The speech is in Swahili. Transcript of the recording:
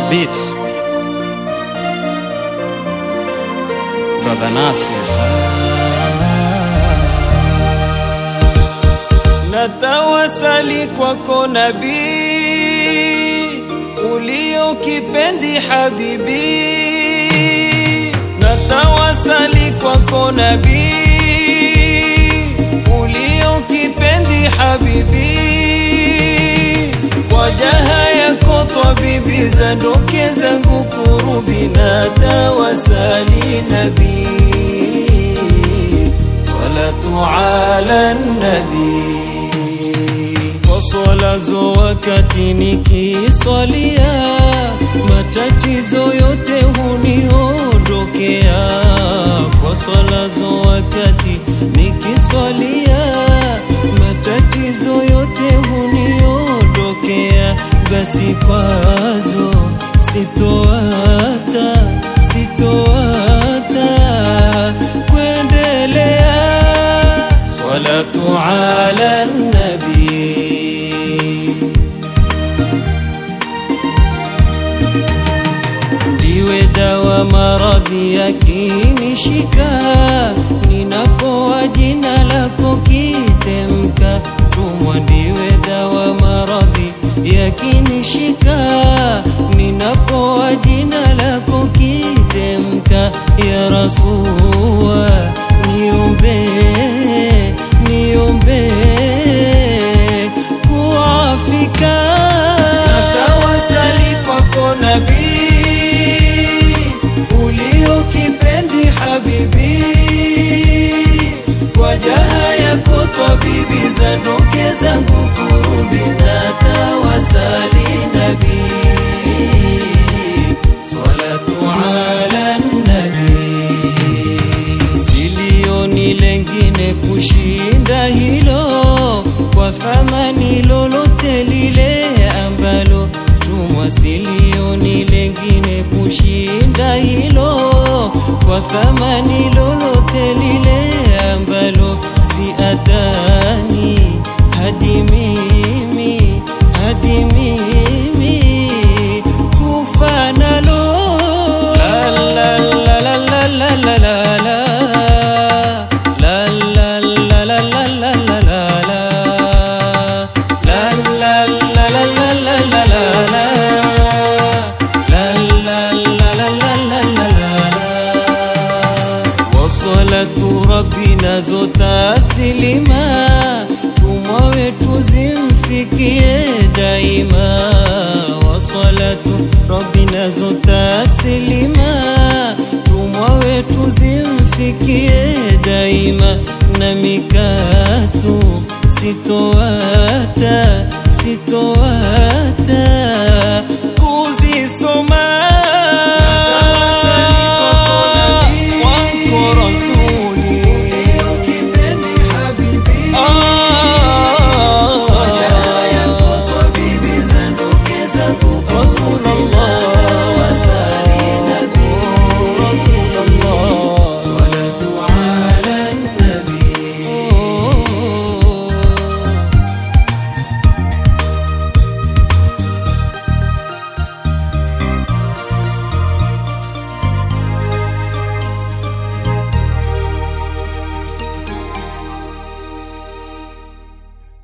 beat. Brother Nasir. Natawasali kwako nabii, ulio kipendi habibi. Natawasali kwako nabii, ulio kipendi habibi. Kwa jaha yako twabibi, zandoke zangu kurubi. Natawasali nabii, salatu ala nabii kwa swala zo wakati nikiswalia, matatizo yote huniondokea. Kwa swala zo wakati nikiswalia, matatizo yote huniondokea. Basi kwazo sitoata, sitoata kuendelea. Salatu ala nabii ndiwe dawa maradhi yakinishika, ninapoa jina lako kitemka. Tumwa ndiwe dawa maradhi yakinishika, ninapoa jina lako kitemka. Ya Rasulullah, niombe niombe kuafika. Natawasali kwako nabii, ulio kipendi habibi, kwa jaha yako twabibi, zandoke zangu kurubi. Natawasali nabii, salatu ala nabii silioni lengine kushinda hilo, kwa thamani lolote lile ambalo tumwa. Silioni lengine kushinda hilo, kwa thamani lolote lile ambalo si atani hadi mimi hadi mimi kufa nalo la la la la la la la la La la la la la la la la la La la la la la la la la la La la la la la la la la Wasalatu rabbina zotasilima tumwa wetu zimfikie daima wasalatu rabbina zotasilima tumwa wetu zimfikie daima na mikatu sitoata sitoata kuzisoma